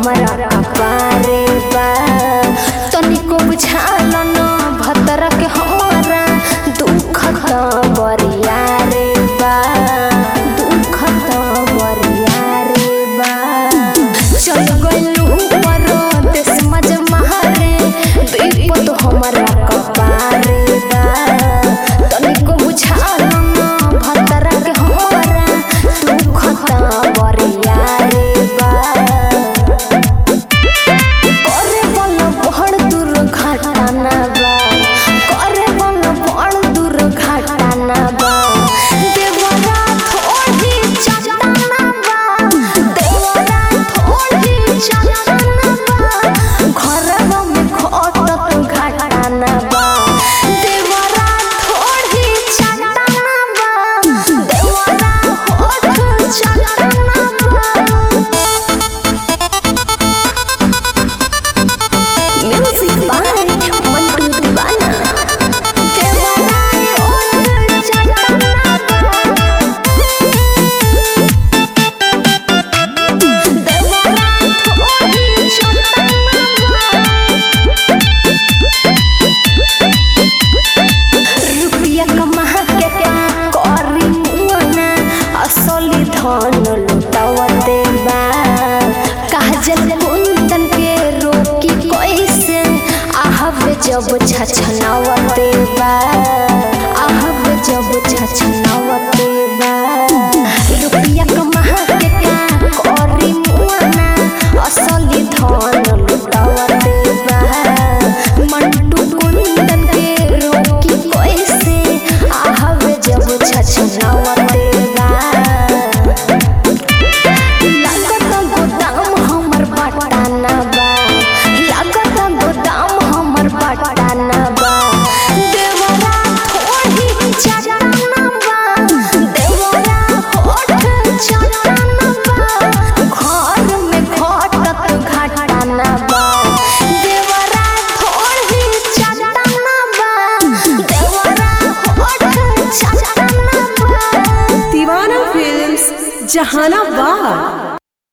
हमरा कपारे बा तनिको बुझाल न भतरा के हमरा दुख त बरिया रे बा दुख त बरिया रे बा चल गइलू परदेस मज मारे विपत हमरा कपारे बा तनिको बुझाल न भतरा के हमरा दुख त बरिया रे बा करे बल बड़ दुर्घटना बा करे बल बड़ दुर्घटना बा देवरा थोड़ी चटना बा देवरा थोड़ी चटना बा घरवा में खटत घटना बा देवरा थोड़ी चटना बा देवरा होठ चटना बा म्यूजिक बाय मंटू दीवाना देवानाए ओन चटना देवाना थोड़ी रुपया कमा के करी मुआना असली धन लुटावते बा काजल कुंदन के रोकी कैसे आहब जब छछनावते बा आहब जब छछनावते बा रुपया कमा के करी मुआना असली धन लुटावते बा मंटू कुंदन के रोकी कैसे आहब जब छछनावते बा लागत गोदाम हमर पटाना बा लागत गोदाम हमर पटाना बा देवरा थोड़ी चटाना बा देवरा होठ चटाना बा घर में घटत घटाना बा देवरा थोड़ी चटाना बा देवरा होठ चटाना बा दीवाना फिल्म्स जहाना